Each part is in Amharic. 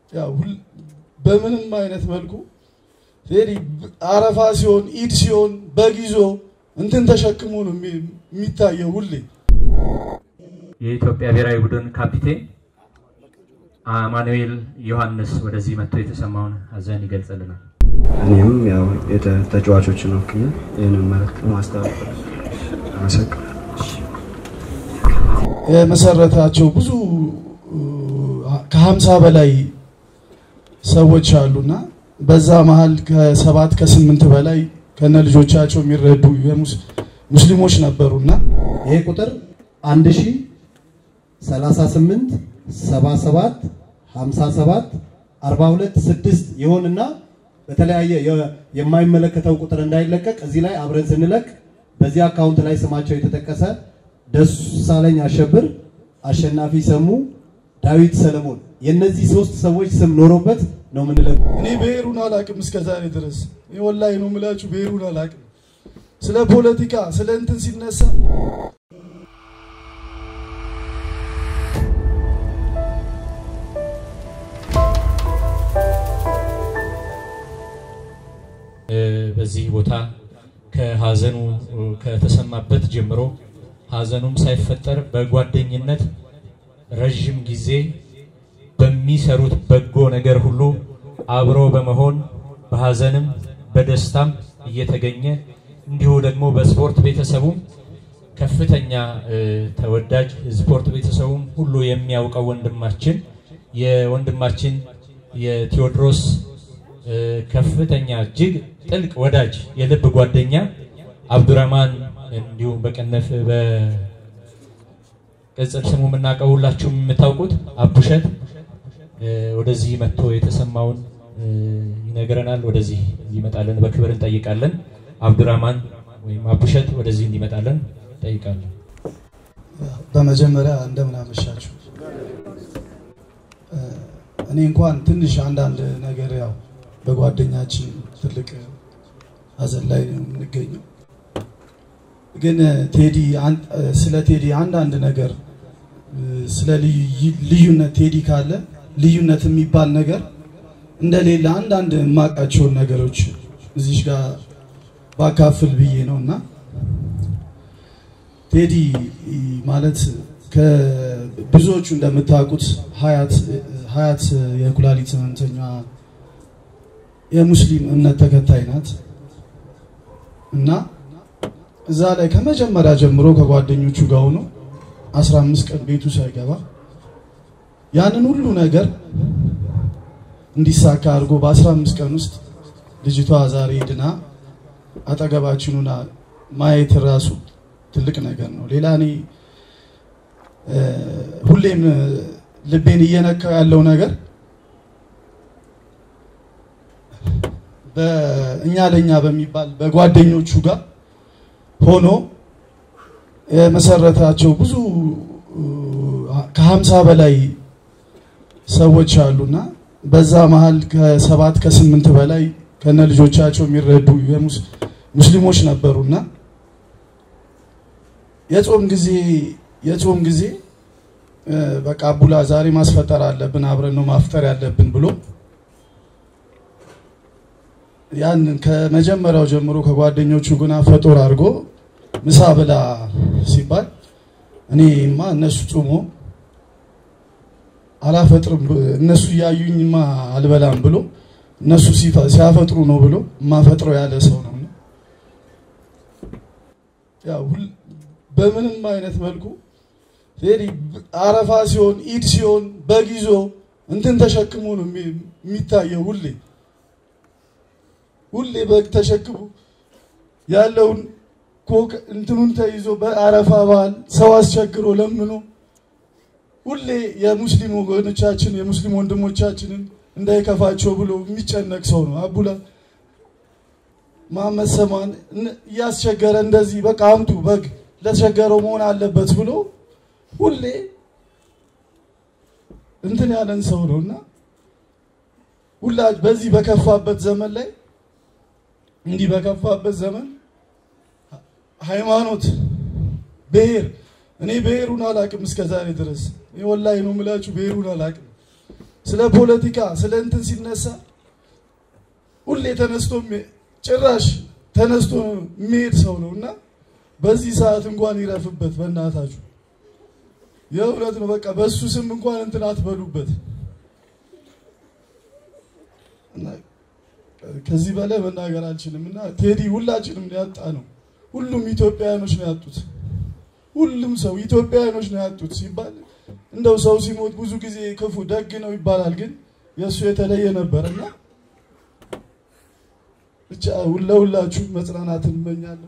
ያው ሁል- በምንም አይነት መልኩ ቴዲ አረፋ ሲሆን ኢድ ሲሆን በግ ይዞ እንትን ተሸክሞ ነው የሚ- የሚታየው ሁሌ። የኢትዮጵያ ብሔራዊ ቡድን ካፒቴን አማኑኤል ዮሐንስ ወደዚህ መጥቶ የተሰማውን ሀዘን ይገልጽልናል። እኔም ያው የተ- ተጫዋቾችን ወክዬ ይህንን መልዕክት ማስተላለፍ አመሰግናለሁ። የመሰረታቸው ብዙ ከሀምሳ በላይ ሰዎች አሉና በዛ መሀል ከሰባት ከስምንት በላይ ከነ ልጆቻቸው የሚረዱ የሙስ- ሙስሊሞች ነበሩና ይሄ ቁጥር 1038 77 57 42 6 ይሆንና በተለያየ የ- የማይመለከተው ቁጥር እንዳይለቀቅ እዚህ ላይ አብረን ስንለቅ በዚህ አካውንት ላይ ስማቸው የተጠቀሰ ደሳለኝ አሸብር፣ አሸናፊ ሰሙ፣ ዳዊት ሰለሞን የእነዚህ ሶስት ሰዎች ስም ኖሮበት ነው የምንለቅ እኔ ብሔሩን አላቅም እስከ ዛሬ ድረስ እኔ ወላሂ ነው የምላችሁ ብሔሩን አላቅም። ስለ ፖለቲካ ስለ እንትን ሲነሳ እ፣ በዚህ ቦታ ከሀዘኑ እ፣ ከተሰማበት ጀምሮ ሀዘኑም ሳይፈጠር በጓደኝነት ረዥም ጊዜ በሚሰሩት በጎ ነገር ሁሉ አብሮ በመሆን በሀዘንም በደስታም እየተገኘ እንዲሁ ደግሞ በስፖርት ቤተሰቡም ከፍተኛ እ፣ ተወዳጅ ስፖርት ቤተሰቡም ሁሉ የሚያውቀው ወንድማችን የወንድማችን የቴዎድሮስ እ፣ ከፍተኛ እጅግ ጥልቅ ወዳጅ የልብ ጓደኛ አብዱራማን እንዲሁም በቀነፍ በቅጽል ስሙ የምናውቀው ሁላችሁም የምታውቁት አቡሸት እ፣ ወደዚህ መጥቶ የተሰማውን እ፣ ይነግረናል። ወደዚህ እንዲመጣለን በክብር እንጠይቃለን። አብዱራማን ወይም አቡሸት ወደዚህ እንዲመጣለን እንጠይቃለን። በመጀመሪያ እንደምን አመሻችሁ። እ፣ እኔ እንኳን ትንሽ አንዳንድ ነገር ያው በጓደኛችን ትልቅ ሀዘን ላይ ነው የምንገኘው። ግን ቴዲ አን- እ፣ ስለ ቴዲ አንዳንድ ነገር እ፣ ስለ ልዩ- ልዩነት ቴዲ ካለ ልዩነት የሚባል ነገር እንደሌለ አንዳንድ የማውቃቸውን ነገሮች እዚሽ ጋር ባካፍል ብዬ ነው እና ቴዲ ማለት ከብዙዎቹ እንደምታውቁት ሀያት ሀያት የኩላሊት ህመምተኛ የሙስሊም እምነት ተከታይ ናት እና እዛ ላይ ከመጀመሪያ ጀምሮ ከጓደኞቹ ጋር ሆኖ 15 ቀን ቤቱ ሳይገባ ያንን ሁሉ ነገር እንዲሳካ አድርጎ በ15 ቀን ውስጥ ልጅቷ ዛሬ ድና አጠገባችን ሆና ማየት ራሱ ትልቅ ነገር ነው። ሌላ እኔ እ፣ ሁሌም እ፣ ልቤን እየነካው ያለው ነገር በእኛ ለእኛ በሚባል በጓደኞቹ ጋር ሆኖ የመሰረታቸው ብዙ እ፣ ከሀምሳ በላይ ሰዎች አሉና በዛ መሀል ከሰባት ከስምንት በላይ ከነ ልጆቻቸው የሚረዱ የሙስ- ሙስሊሞች ነበሩና የጾም ጊዜ የጾም ጊዜ እ፣ በቃ አቡላ ዛሬ ማስፈጠር አለብን አብረን ነው ማፍጠር ያለብን ብሎ ያንን ከመጀመሪያው ጀምሮ ከጓደኞቹ ግና ፈጦር አድርጎ ምሳ ብላ ሲባል እኔማ እነሱ ጾሞ አላፈጥርም ብ- እነሱ እያዩኝማ አልበላም ብሎ እነሱ ሲፈ- ሲያፈጥሩ ነው ብሎ የማፈጥረው ያለ ሰው ነው። ያው ሁል- በምንም አይነት መልኩ ቴዲ አረፋ ሲሆን ኢድ ሲሆን በግ ይዞ እንትን ተሸክሞ ነው የሚ- የሚታየው ሁሌ ሁሌ በግ ተሸክሞ ያለውን ኮክ እንትኑን ተይዞ በአረፋ በዓል ሰው አስቸግሮ ለምኖ ሁሌ የሙስሊም ወገኖቻችን የሙስሊም ወንድሞቻችንን እንዳይከፋቸው ብሎ የሚጨነቅ ሰው ነው። አቡላ መሐመድ ሰማን እነ- እያስቸገረ እንደዚህ በቃ አምጡ በግ ለተቸገረው መሆን አለበት ብሎ ሁሌ እንትን ያለን ሰው ነው እና ሁላ በዚህ በከፋበት ዘመን ላይ እንዲህ በከፋበት ዘመን ሃይማኖት፣ ብሔር እኔ ብሔሩን አላቅም እስከ ዛሬ ድረስ እኔ ወላሂ ነው የምላችሁ ብሔሩን አላቅም። ስለ ፖለቲካ ስለ እንትን ሲነሳ ሁሌ ተነስቶ የሚ- ጭራሽ ተነስቶ የሚሄድ ሰው ነው እና በዚህ ሰዓት እንኳን ይረፍበት በእናታችሁ። የእውነት ነው። በቃ በሱ ስም እንኳን እንትን አትበሉበት። እና ከዚህ በላይ መናገር አልችልም። እና ቴዲ ሁላችንም ነው ያጣ ነው። ሁሉም ኢትዮጵያውያኖች ነው ያጡት። ሁሉም ሰው ኢትዮጵያውያኖች ነው ያጡት ሲባል እንደው ሰው ሲሞት ብዙ ጊዜ ክፉ ደግ ነው ይባላል፣ ግን የእሱ የተለየ ነበር እና ብቻ ለሁላችሁ መጽናናትን እመኛለሁ።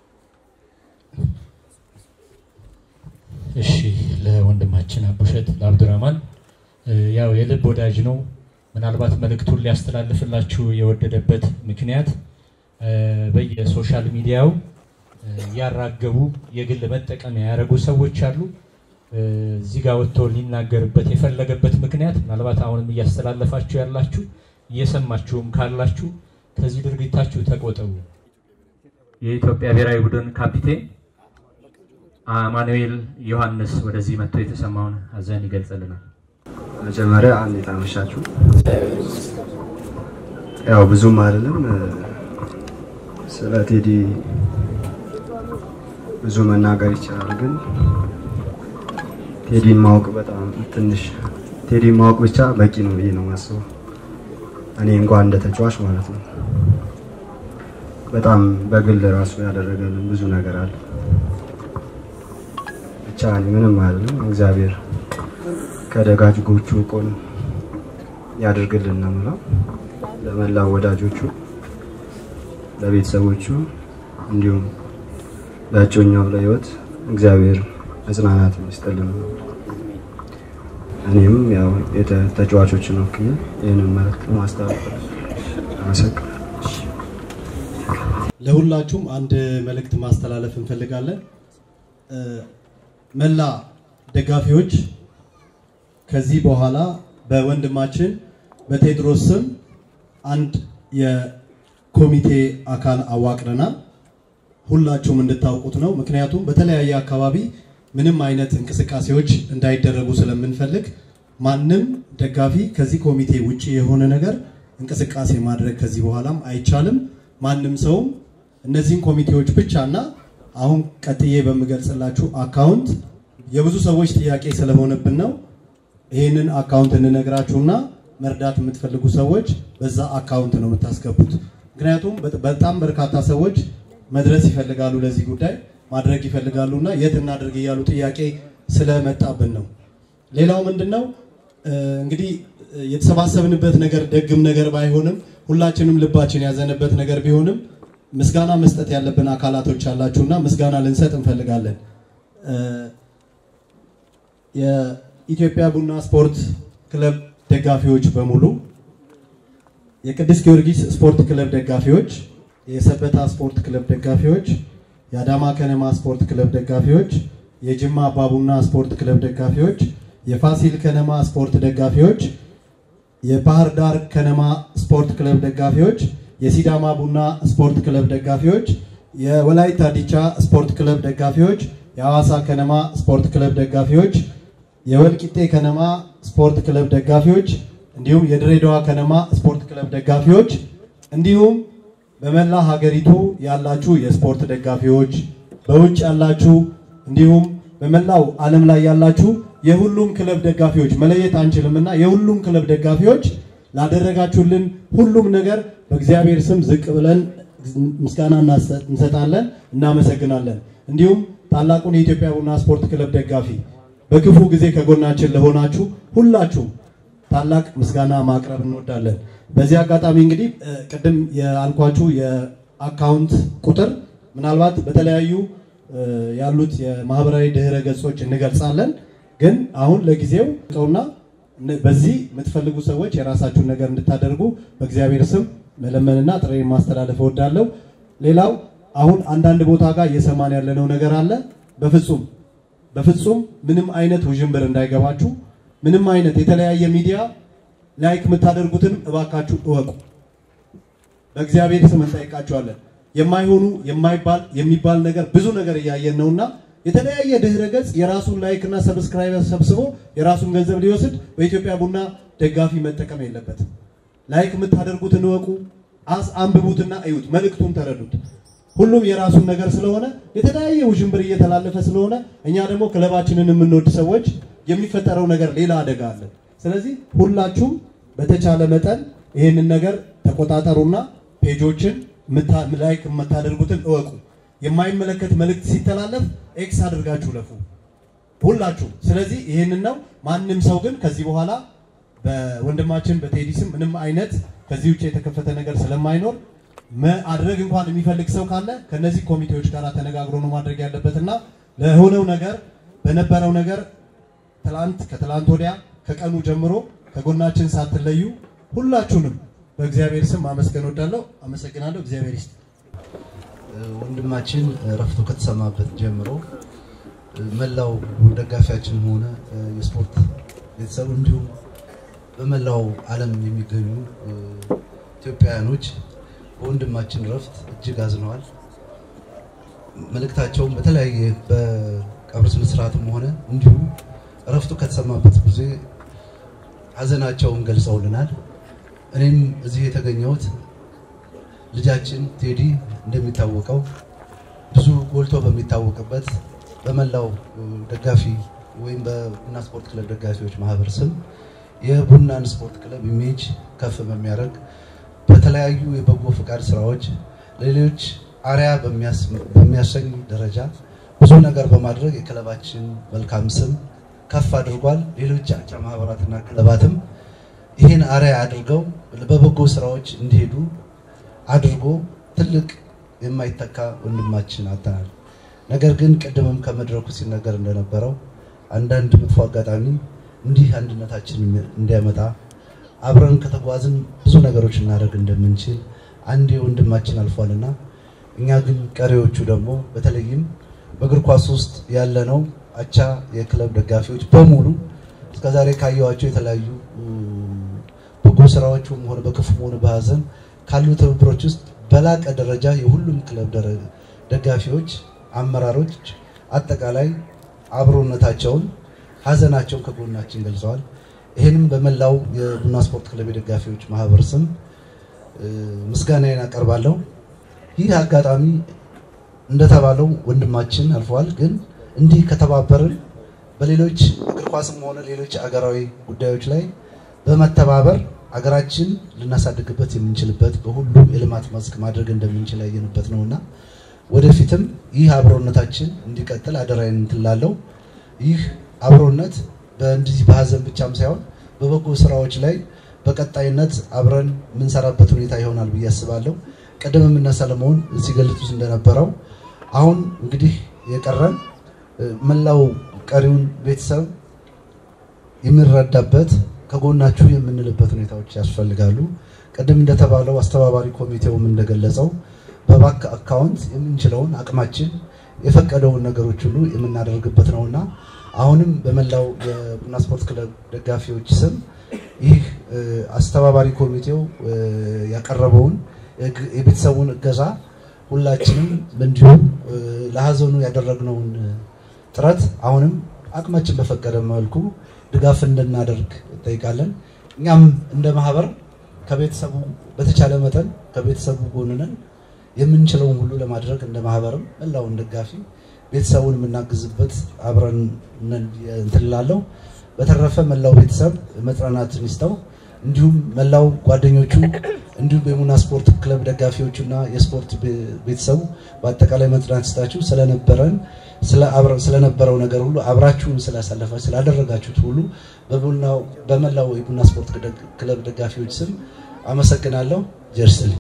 እሺ ለወንድማችን አቡሸት ለአብዱራማን እ፣ ያው የልብ ወዳጅ ነው። ምናልባት መልእክቱን ሊያስተላልፍላችሁ የወደደበት ምክንያት እ፣ በየሶሻል ሚዲያው እ፣ እያራገቡ የግል መጠቀሚያ ያደረጉ ሰዎች አሉ። እ፣ እዚህ ጋር ወጥቶ ሊናገርበት የፈለገበት ምክንያት ምናልባት አሁንም እያስተላለፋችሁ ያላችሁ እየሰማችሁም ካላችሁ ከዚህ ድርጊታችሁ ተቆጠቡ። የኢትዮጵያ ብሔራዊ ቡድን ካፒቴን አማኑኤል ዮሐንስ ወደዚህ መጥቶ የተሰማውን ሀዘን ይገልጽልናል። መጀመሪያ እንዴት አመሻችሁ? ያው ብዙም አይደለም እ፣ ስለ ቴዲ ብዙ መናገር ይቻላል፣ ግን ቴዲን ማወቅ በጣም ትንሽ ቴዲን ማወቅ ብቻ በቂ ነው ብዬ ነው የማስበው። እኔ እንኳን እንደ ተጫዋች ማለት ነው። በጣም በግል ራሱ ያደረገልን ብዙ ነገር አለ። ብቻ እኔ ምንም አይደለም። እግዚአብሔር ከደጋጎቹ ቆን ያድርግልን ነው የምለው። ለመላው ወዳጆቹ፣ ለቤተሰቦቹ እንዲሁም ለእጮኛው ለህይወት እግዚአብሔር መጽናናት ይስጥልን። እኔም ያው የተ- ተጫዋቾችን ወክዬ ይህንን መልዕክት ማስተላለፍ አመሰግናለሁ። ለሁላችሁም አንድ መልእክት ማስተላለፍ እንፈልጋለን። እ፣ መላ ደጋፊዎች ከዚህ በኋላ በወንድማችን በቴዎድሮስ ስም አንድ የኮሚቴ አካል አዋቅረናል። ሁላችሁም እንድታውቁት ነው። ምክንያቱም በተለያየ አካባቢ ምንም አይነት እንቅስቃሴዎች እንዳይደረጉ ስለምንፈልግ ማንም ደጋፊ ከዚህ ኮሚቴ ውጪ የሆነ ነገር እንቅስቃሴ ማድረግ ከዚህ በኋላም አይቻልም። ማንም ሰውም እነዚህን ኮሚቴዎች ብቻና አሁን ቀጥዬ በምገልጽላችሁ አካውንት የብዙ ሰዎች ጥያቄ ስለሆነብን ነው ይህንን አካውንት እንነግራችሁና መርዳት የምትፈልጉ ሰዎች በዛ አካውንት ነው የምታስገቡት። ምክንያቱም በ- በጣም በርካታ ሰዎች መድረስ ይፈልጋሉ፣ ለዚህ ጉዳይ ማድረግ ይፈልጋሉና የት እናድርግ እያሉ ጥያቄ ስለመጣብን ነው። ሌላው ምንድን ነው እ፣ እንግዲህ እ፣ የተሰባሰብንበት ነገር ደግም ነገር ባይሆንም ሁላችንም ልባችን ያዘነበት ነገር ቢሆንም ምስጋና መስጠት ያለብን አካላቶች አላችሁና ምስጋና ልንሰጥ እንፈልጋለን። እ፣ የኢትዮጵያ ቡና ስፖርት ክለብ ደጋፊዎች በሙሉ የቅዱስ ጊዮርጊስ ስፖርት ክለብ ደጋፊዎች፣ የሰበታ ስፖርት ክለብ ደጋፊዎች፣ የአዳማ ከነማ ስፖርት ክለብ ደጋፊዎች፣ የጅማ አባቡና ስፖርት ክለብ ደጋፊዎች፣ የፋሲል ከነማ ስፖርት ደጋፊዎች፣ የባህር ዳር ከነማ ስፖርት ክለብ ደጋፊዎች፣ የሲዳማ ቡና ስፖርት ክለብ ደጋፊዎች፣ የወላይታ ዲቻ ስፖርት ክለብ ደጋፊዎች፣ የሐዋሳ ከነማ ስፖርት ክለብ ደጋፊዎች፣ የወልቂጤ ከነማ ስፖርት ክለብ ደጋፊዎች እንዲሁም የድሬዳዋ ከነማ ስፖርት ክለብ ደጋፊዎች እንዲሁም በመላ ሀገሪቱ ያላችሁ የስፖርት ደጋፊዎች፣ በውጭ ያላችሁ እንዲሁም በመላው ዓለም ላይ ያላችሁ የሁሉም ክለብ ደጋፊዎች መለየት አንችልምና የሁሉም ክለብ ደጋፊዎች ላደረጋችሁልን ሁሉም ነገር በእግዚአብሔር ስም ዝቅ ብለን ምስጋና እናሰ- እንሰጣለን፣ እናመሰግናለን። እንዲሁም ታላቁን የኢትዮጵያ ቡና ስፖርት ክለብ ደጋፊ በክፉ ጊዜ ከጎናችን ለሆናችሁ ሁላችሁም ታላቅ ምስጋና ማቅረብ እንወዳለን። በዚህ አጋጣሚ እንግዲህ እ፣ ቅድም ያልኳችሁ የአካውንት ቁጥር ምናልባት በተለያዩ እ፣ ያሉት የማህበራዊ ድህረ ገጾች እንገልጻለን። ግን አሁን ለጊዜው ቀውና በዚህ የምትፈልጉ ሰዎች የራሳችሁን ነገር እንድታደርጉ በእግዚአብሔር ስም መለመንና ጥሬን ማስተላለፍ እወዳለሁ። ሌላው አሁን አንዳንድ ቦታ ጋር እየሰማን ያለነው ነገር አለ። በፍጹም በፍጹም ምንም አይነት ውዥንብር እንዳይገባችሁ ምንም አይነት የተለያየ ሚዲያ ላይክ የምታደርጉትን እባካችሁ እወቁ። በእግዚአብሔር ስም እንጠይቃችኋለን። የማይሆኑ የማይባል የሚባል ነገር ብዙ ነገር እያየን ነውና የተለያየ ድህረ ገጽ የራሱን ላይክ እና ሰብስክራይበር ሰብስቦ የራሱን ገንዘብ ሊወስድ በኢትዮጵያ ቡና ደጋፊ መጠቀም የለበትም። ላይክ የምታደርጉትን እወቁ፣ አስ አንብቡትና እዩት፣ መልእክቱን ተረዱት። ሁሉም የራሱን ነገር ስለሆነ የተለያየ ውዥንብር እየተላለፈ ስለሆነ እኛ ደግሞ ክለባችንን የምንወድ ሰዎች የሚፈጠረው ነገር ሌላ አደጋ አለ። ስለዚህ ሁላችሁም በተቻለ መጠን ይህንን ነገር ተቆጣጠሩና ፔጆችን ምታ- ላይክ የምታደርጉትን እወቁ። የማይመለከት መልእክት ሲተላለፍ ኤክስ አድርጋችሁ ለፉ ሁላችሁ። ስለዚህ ይህንን ነው። ማንም ሰው ግን ከዚህ በኋላ በወንድማችን በቴዲ ስም ምንም አይነት ከዚህ ውጭ የተከፈተ ነገር ስለማይኖር ማድረግ እንኳን የሚፈልግ ሰው ካለ ከነዚህ ኮሚቴዎች ጋር ተነጋግሮ ነው ማድረግ ያለበት እና ለሆነው ነገር በነበረው ነገር ትላንት ከትላንት ወዲያ ከቀኑ ጀምሮ ከጎናችን ሳትለዩ ሁላችሁንም በእግዚአብሔር ስም ማመስገን ወዳለሁ። አመሰግናለሁ። እግዚአብሔር ይስጥ። ወንድማችን ረፍቶ ከተሰማበት ጀምሮ መላው ደጋፊያችን ሆነ የስፖርት ቤተሰብ እንዲሁም በመላው ዓለም የሚገኙ ኢትዮጵያውያኖች በወንድማችን ረፍት እጅግ አዝነዋል። መልእክታቸውን በተለያየ በቀብር ስነ ስርዓትም ሆነ እንዲሁም እረፍቱ ከተሰማበት ጊዜ ሀዘናቸውን ገልጸውልናል። እኔም እዚህ የተገኘሁት ልጃችን ቴዲ እንደሚታወቀው ብዙ ጎልቶ በሚታወቅበት በመላው ደጋፊ ወይም በቡና ስፖርት ክለብ ደጋፊዎች ማህበር ስም የቡናን ስፖርት ክለብ ኢሜጅ ከፍ በሚያደርግ በተለያዩ የበጎ ፈቃድ ስራዎች ለሌሎች አርያ በሚያሰኝ ደረጃ ብዙ ነገር በማድረግ የክለባችን መልካም ስም ከፍ አድርጓል። ሌሎች አቻ ማህበራትና ክለባትም ይህን አርያ አድርገው በበጎ ስራዎች እንዲሄዱ አድርጎ ትልቅ የማይተካ ወንድማችን አጥተናል። ነገር ግን ቅድምም ከመድረኩ ሲነገር እንደነበረው አንዳንድ መጥፎ አጋጣሚ እንዲህ አንድነታችን እንዲያመጣ አብረን ከተጓዝን ብዙ ነገሮች እናደርግ እንደምንችል አንድ ወንድማችን አልፏልና እኛ ግን ቀሪዎቹ ደግሞ በተለይም በእግር ኳስ ውስጥ ያለነው አቻ የክለብ ደጋፊዎች በሙሉ እስከዛሬ ካየኋቸው የተለያዩ በጎ ስራዎችም ሆነ በክፉም ሆነ በሀዘን ካሉ ትብብሮች ውስጥ በላቀ ደረጃ የሁሉም ክለብ ደጋፊዎች፣ አመራሮች አጠቃላይ አብሮነታቸውን፣ ሀዘናቸውን ከጎናችን ገልጸዋል። ይህንም በመላው የቡና ስፖርት ክለብ የደጋፊዎች ማህበር ስም ምስጋናዬን አቀርባለሁ። ይህ አጋጣሚ እንደተባለው ወንድማችን አልፈዋል። ግን እንዲህ ከተባበርን በሌሎች እግር ኳስም ሆነ ሌሎች አገራዊ ጉዳዮች ላይ በመተባበር አገራችን ልናሳድግበት የምንችልበት በሁሉም የልማት መስክ ማድረግ እንደምንችል ያየንበት ነውና ወደፊትም ይህ አብሮነታችን እንዲቀጥል አደራዬን እንትን እላለሁ። ይህ አብሮነት በእንዲህ በሀዘን ብቻም ሳይሆን በበጎ ስራዎች ላይ በቀጣይነት አብረን የምንሰራበት ሁኔታ ይሆናል ብዬ አስባለሁ። ቅድምም እነ ሰለሞን ሲገልጹት እንደነበረው አሁን እንግዲህ የቀረን መላው ቀሪውን ቤተሰብ የሚረዳበት ከጎናችሁ የምንልበት ሁኔታዎች ያስፈልጋሉ። ቅድም እንደተባለው አስተባባሪ ኮሚቴውም እንደገለጸው በባንክ አካውንት የምንችለውን አቅማችን የፈቀደውን ነገሮች ሁሉ የምናደርግበት ነውና አሁንም በመላው የቡና ስፖርት ክለብ ደጋፊዎች ስም ይህ አስተባባሪ ኮሚቴው ያቀረበውን የቤተሰቡን እገዛ ሁላችንም እንዲሁም ለሀዘኑ ያደረግነውን ጥረት አሁንም አቅማችን በፈቀደ መልኩ ድጋፍ እንድናደርግ እንጠይቃለን። እኛም እንደ ማህበር ከቤተሰቡ በተቻለ መጠን ከቤተሰቡ ጎን ነን። የምንችለውን ሁሉ ለማድረግ እንደ ማህበርም መላውን ደጋፊ ቤተሰቡን የምናግዝበት አብረን እንትን እላለሁ። በተረፈ መላው ቤተሰብ መጽናናትን ይስጠው። እንዲሁም መላው ጓደኞቹ እንዲሁም የቡና ስፖርት ክለብ ደጋፊዎቹና የስፖርት ቤተሰቡ በአጠቃላይ መጽናናት ይስጣችሁ። ስለነበረን ስለነበረው ነገር ሁሉ አብራችሁን ስላሳለፈ ስላደረጋችሁት ሁሉ በመላው የቡና ስፖርት ክለብ ደጋፊዎች ስም አመሰግናለሁ። ጀርስል